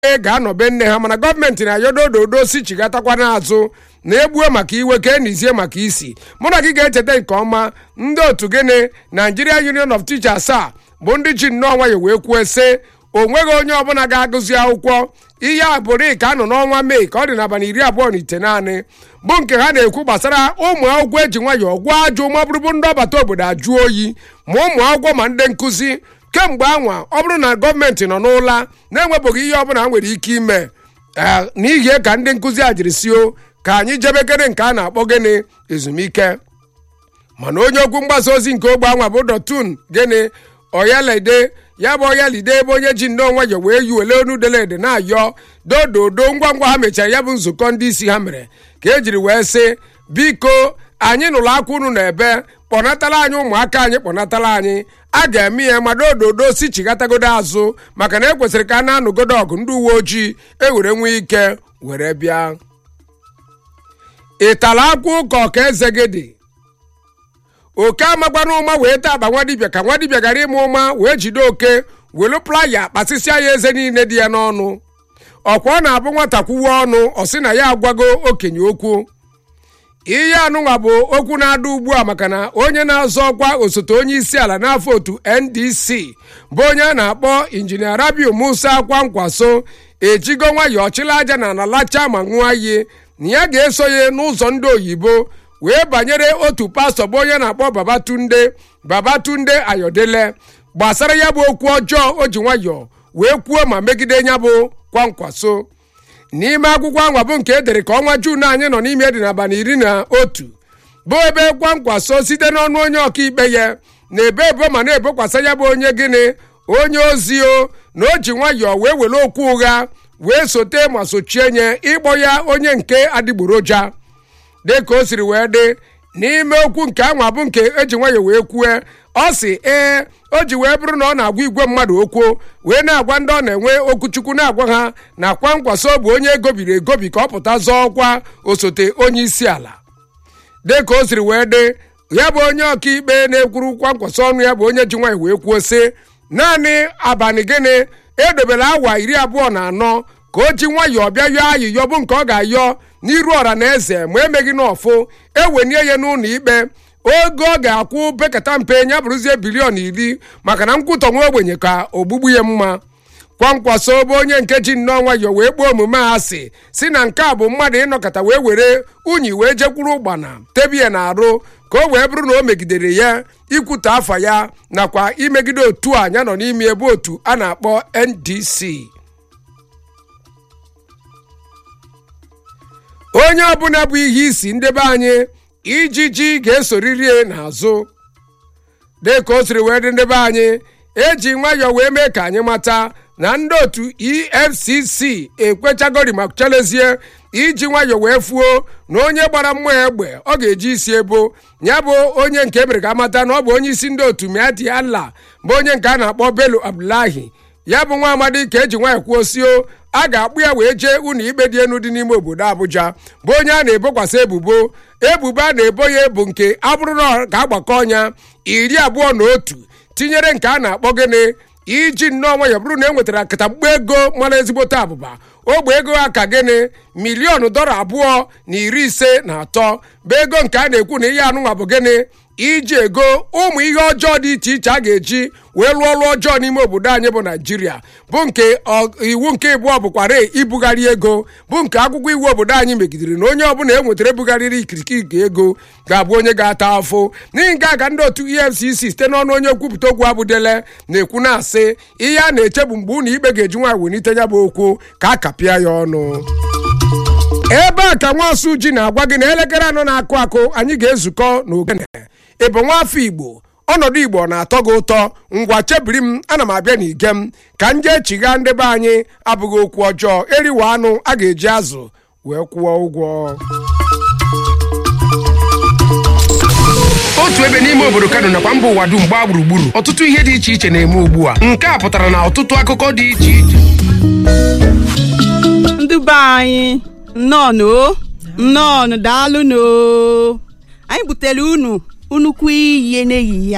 ga-anọbe nne ha mana gọọmenti na-ayodo ododo si chigatakwa n'azụ na egbuo maka iwe ka enizie maka isi mụ na gị ga-echeta nke ọma ndị otu gịnị Nigeria Union of Teachers a bụ ndị ji nnọọ nwayọ wee kwuo sị o nweghị onye ọbụla ga-agụzi akwụkwọ ihe a bụrụ ka anọ n'ọnwa mee ka ọ dị n'abalị iri abụọ na ite naanị bụ nke ha na-ekwu gbasara ụmụ akwụkwọ eji nwayọọ gwa ajụ ma bụrụbụ ndị ọbata obodo ajụ oyi ma ụmụ akwụkwọ ma ndị nkụzi kemgbe anwa ọ bụrụ na gọọmenti nọ n'ụla na-enwebụghị ihe ọbụla ha nwere ike ime n'ihi ka ndị nkụzi a jiri sio ka anyị jebekere nke a na-akpọ gịnị ezumike mana onye okwu mgbasa ozi nke ogbe anwa bụ dọtun gịnị oyalide ya bụ oyalide ebe onye ji nnọọ nwayọ wee yi wele onu delede na-ayọ dododo ngwa ngwa ha mechara ya bụ nzukọ ndị isi ha mere ka ejiri wee sị biko anyị nụrụ akwa unu na ebe kpọnatala anyị ụmụaka anyị kpọnatala anyị a ga-eme ya ma dododo si chigatagodo azụ maka na ekwesịrị ka a na-anụgodo ọgụ ndị uwe ojii ewere nwee ike were bịa ịtala akwa ụka ọka eze gị dị oke amakwana ụma wee taa akpa nwadibịa ka nwadibịa gara ịma ụma wee jide oke welu playa kpasịsịa ya eze niile dị ya n'ọnụ ọkwa ọ na-abụ nwata kwuwe ọnụ ọ sị na ya agwago okenye okwu ihe anụnwa bụ okwu na-ada ugbu a maka na onye na-azọ ọkwa osote onye isi ala n'afọ otu ndc bụ onye a na-akpọ injinia rabiu musa kwankwaso ejigo nwayọọ chịla aja na ala lacha ma ṅụọ iyi na ya ga-eso ya n'ụzọ ndị oyibo wee banyere otu pastọ bụ onye na-akpọ babatunde babatunde ayọdele gbasara ya bụ okwu ọjọọ o ji nwayọọ wee kwuo ma megide ya bụ kwankwaso n'ime akwụkwọ anwa bụ nke edere ka ọnwa juun anyị nọ n'ime dị n'abalị iri na otu bụ ebe kwankwaso site n'ọnụ onye ọkaikpe ya na-ebe ebo ma na-ebokwasa ya bụ onye gịnị onye ozi o na o ji nwayọọ wee were okwu ụgha wee sote ma sochie nye ịkpọ ya onye nke adịgboroja dị ka o siri wee dị n'ime okwu nke anwa bụ nke eji nwayọọ wee kwue ọ sị ee o ji wee bụrụ na ọ na-agwa igwe mmadụ okwu wee na-agwa ndị ọ na-enwe okwuchukwu na-agwa ha na kwankwaso bụ onye egobiri egobi ka ọ pụta zọọ ọkwa osote onye isi ala dị ka o siri wee dị ya bụ onye ọkaikpe na-ekwuru kwankwaso ọnụ ya bụ onye ji nwanyị wee kwuo sị naanị abalị gịnị edobere awa iri abụọ na anọ ka o ji nwayọọ bịa yọọ ayịyọ bụ nke ọ ga-ayọ n'iru ọra na eze ma emeghị n'ọfụ ewenie ya n'ụlọ ikpe oge ọ ga-akwụ pekata mpe ya bụrụzie bilion iri maka na nkwụtọ nwa ogbenye ka ogbugbu ya mma kwankwaso bụ onye nke ji nnọọ nwayọọ wee kpọọ omume a asị si na nke a bụ mmadụ ịnọkọta wee were unyi wee jekwuru ụgbana tebie na arụ ka o wee bụrụ na o megidere ya ikwute afa ya nakwa imegide otu a ya nọ n'ime ebe otu a na-akpọ ndc onye ọbụla bụ ihe isi ndebe anyị ijiji ga-esoriri n'azụ dị ka o siri wee dị ndebe anyị eji nwayọọ wee mee ka anyị mata na ndị otu efcc ekwechagori ma chalezie iji nwayọọ wee fuo na onye gbara mmụọ egbe ọ ga-eji isi ebo ya bụ onye nke emere ka amata na ọ bụ onye isi ndị otu miati allah bụ onye nke a na-akpọ bello abdullahi ya bụ nwa amadi ka eji nwayọọ kwuo sio a ga-akpụ ya wee jee ụlọ ikpe dị elu dị n'ime obodo Abuja bụ onye a na-ebokwasị ebubo ebubo a na-ebo ya bụ nke abụrụ na ga-agbakọ ọnya iri abụọ na otu tinyere nke a na-akpọ gịnị iji nnọọ nwayọ bụrụ na e nwetara katamkpo ego mara ezigbote abụba ogbe ego ha ka gịnị miliọnụ dọla abụọ na iri ise na atọ bụ ego nke a na-ekwu na ihe anụnwa bụ gịnị iji ego ụmụ ihe ọjọọ dị iche iche a ga-eji wee lụọ ọrụ ọjọọ n'ime obodo anyị bụ naijiria bụ nke iwu nke ịbụọ bụkwara ibugharị ego bụ nke akwụkwọ iwu obodo anyị megidere na onye ọbụla e nwetara ebugharịrị ikirikiri ego ga-abụ onye ga-ata afụ n'ihi nke a ka ndị otu efcc site n'ọnụ onye nkwupụta okwu abụdele na-ekwu na-asị ihe a na-eche bụ mgbe ụlọ ikpe ga-eji nwaanyị welite ya bụ okwu ka a kapịa ya ọnụ ebe a ka nwaosu ji na-agwa gị na elekere anọ na-akụ akụ anyị ga-ezukọ n'ogene ịbụ nwaafọ igbo ọnọdụ igbo na-atọ gị ụtọ ngwa chebiri m ana m abịa n'ige m ka m jee chigha ndị be anyị abụghị okwu ọjọọ eriwe anụ a ga-eji azụ wee kwụọ ụgwọ otu ebe n'ime obodo kano nakwa mba ụwa dum gbaa gburugburu ọtụtụ ihe dị iche iche na-eme ugbu a nke a pụtara na ọtụtụ akụkọ dị iche iche ndị be anyị nnọọnụ o nnọọnụ daalụnụ o. anyị butere unu nnukwu iyi n'ehihie a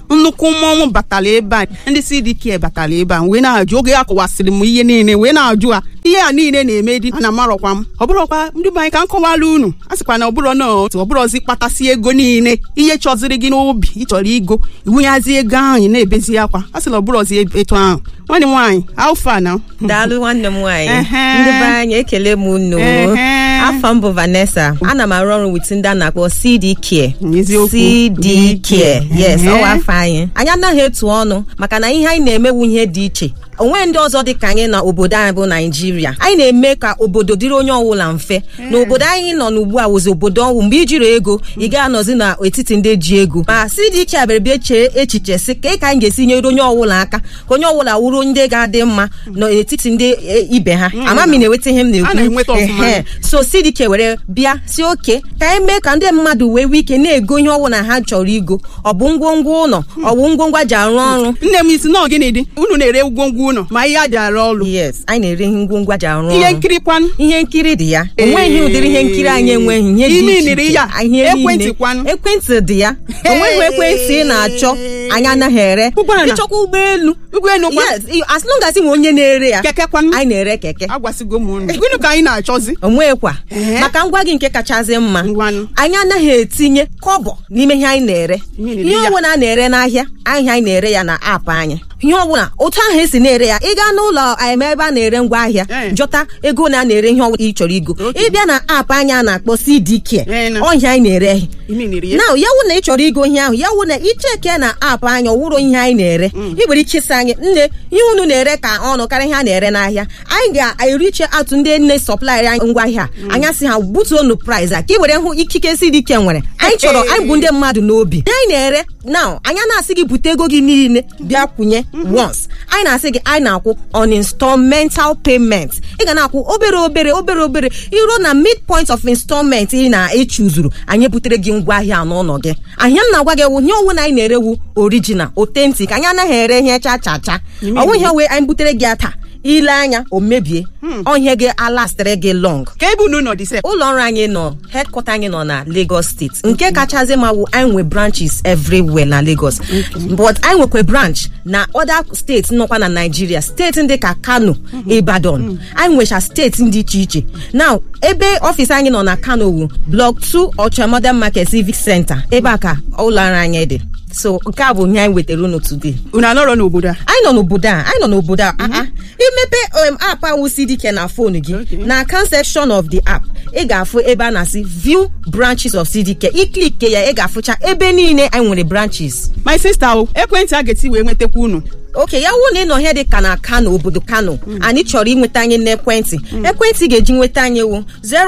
nnukwu mmọnwụ batara ebe a ndị CDK batara ebe a wee na-ajụ oge a kọwasịrị m ihe niile wee na-ajụ ha ihe a niile na-eme di ana amarọkwa m ọ bụrọkwa ndị be anyị ka m kọwara unu a sịkwa na ọbụrọ na otu ọbụrọzi kpatasị ego niile ihe chọziri gị n'obi ịchọrọ igo iwunyazi ego ahụ ị na-ebezi akwa a sị na ọbụrọzi etu ahụ nwanne m nwaanyị alfa na daalụ nwanne m nwaanyị Ehe. ndị be anyị ekele m unu Ehe. afọ m bụ Vanessa ana m arụ ọrụ wit ndị a na-akpọ CD Care Eziokwu. CD Care yes Ehe. ọwa afọ anyị anyị anaghị etu ọnụ maka na ihe anyị na-emewu ihe dị iche onwe ndị ọzọ dị ka anyị na obodo anyị bụ naijiria anyị na-eme ka obodo dịrị onye ọbụla mfe na obodo anyị nọ n'ugbu a wụzi obodo ọnwụ mgbe ijiri ego ị ga-anọzi n'etiti ndị ji ego ma CDK abịara bịa chee echiche sị ka ị ka anyị ga-esi nyere onye ọbụla aka ka onye ọbụla wụrụ ndị ga-adị mma n'etiti ndị e, ibe ha amami na-enweta ihe m A na-enweta na-ekwu ọfụma. Ehe. so CDK were bịa si oke ka anyị mee ka ndị mmadụ wee nwee ike na-ego ihe ọbụla ha chọrọ igo ọ bụ ngwongwo ụlọ ọ bụ ngwongwo ji arụ ọrụ nne m isi na gịnị dị unu na-ere ngwongwo unu ma ihe a ji arụ ọrụ yes anyị na-ere ihe ngwongwo ji arụ ihe ọrụ nkiri kwanụ ihe nkiri dị ya onweghị ụdịrị ihe nkiri anyị enweghị ihe dị Ime iche niri iche. ya. Ihe niile. Ekwentị kwanụ. ekwentị dị ya onweghị ekwentị ị na-achọ anyị anaghị ere Ụgbọala. ịchọkwa ụgbọelu ụgbọelu kwa yes i- as long as ị nwe onye na-ere ya keke kwanụ anyị na-ere keke agwasịgo m unu gịnị ka anyị na-achọzi onwekwa Ehe. maka ngwa gị nke kachasị mma Ngwanụ. anyị anaghị etinye kọbọ n'ime ihe anyị na-ere Ihe na-ere ihe ya. ọbụla a na-ere n'ahịa ahịa anyị na-ere ya na aapụ anyị ihe ọbụla otu ahụ esi na-ere ya ị gaa n'ụlọ em, ebe a na-ere ngwa ahịa Eh. jọta ego na a na-ere ihe ọbụla ị chọrọ igo ịbịa na aapụ anyị a na-akpọ CDK Eh, na. ọhịa anyị na-ere ime niri ya na ya wụ na ị chọrọ igo ihe ahụ ya wụ na icheke na aapụ anyị ọwụrụ ihe anyị na-ere ị nwere ike ịsị anyị nne ihe unu na-ere ka ọnụ karịa ihe a na-ere n'ahịa anyị ga-eriche atụ ndị nne sọplaịrị anyị ngwa ahịa anya sị ha butuonu price a ka ị were hụ ikike si dị ike nwere anyị chọrọ anyị bụ ndị mmadụ n'obi ihe anyị na-ere na anya na-asị gị bute ego gị niile bịa kwụnye once anyị na-asị gị anyị na-akwụ on installmental payment ị ga na-akwụ obere obere obere obere iruo na midpoint of installment ị na-echuzuru anyị butere gị ngwa ahịa n'ụlọ gị ahịa m na-agwa gị wụ nye onwe na anyị na-erewu original authentic anyị anaghị ere ihe cha cha cha ọnwụ ihe wee anyị butere gị ata ile anya o mebie ọhịa gị alastịrị gị long ka ebe unu nọ dị sef ụlọ ọrụ anyị nọ headquarter anyị nọ na Lagos steeti nke kachasị ma wụ anyị nwe branches everywhere na Lagos but anyị nwekwa branch na other steeti nọkwa na Nigeria steeti ndị ka Kano Ibadan anyị nwecha steeti dị iche iche now ebe ọfịs anyị nọ na Kano wu block 2 Ọcha Modern Market Civic Center ebe a ka ụlọ ọrụ anyị dị so nke a bụ ihe anyị wetara unu today unu anọrọ n'obodo a anyị nọ n'obodo a anyị nọ n'obodo a ah, ah. imepe um, app ahụ CDK na fon gị Okay. na account section of the app ị ga-afụ ebe a na-asị view branches of CDK iklik ya ị ga-afụcha ebe niile anyị nwere branches my sister o ekwentị a ga-eti wee nwetakwa unu oke ya wụ na ị nọ ihe dị ka na kano obodo kano anyị chọrọ inweta anyị n'ekwentị ekwentị ga-eji nweta anyị wụ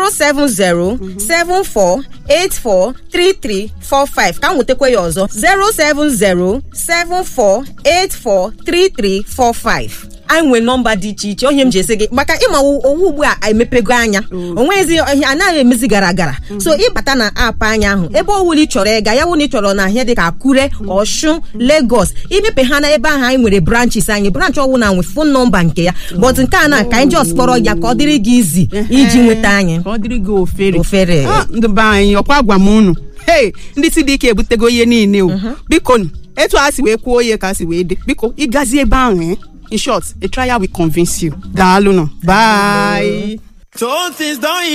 07074843345 ka m nwetakwa ya ọzọ 07074843345 anyị nwere nọmba dị iche iche onye m ji esi gị maka ịma owu ugbu a emepego anya onwezi ihe anaghị emezi gara gara so ịbata na aapụ anya ahụ ebe ọwụla ị chọrọ ịga ya wụ na ị chọrọ na ihe dị ka akure ọshun lagos imepe ha na ebe ahụ anyị nwere branches anyị branch ọwụla nwe fon nọmba nke ya but nke a na ka anyị just kpọrọ ya ka ọ dịrị gị izi iji nweta anyị ka ọ dịrị gị ofere Ofere. Ah, ndị be anyị ọkwa gwa m unu hei ndị CDK ebutego ihe niile o biko nụ, etu a si wee kwuo ihe ka a si wee dị biko ịgazi ebe ahụ eh? in short a trial will convince you daalụ nụ bye So things don't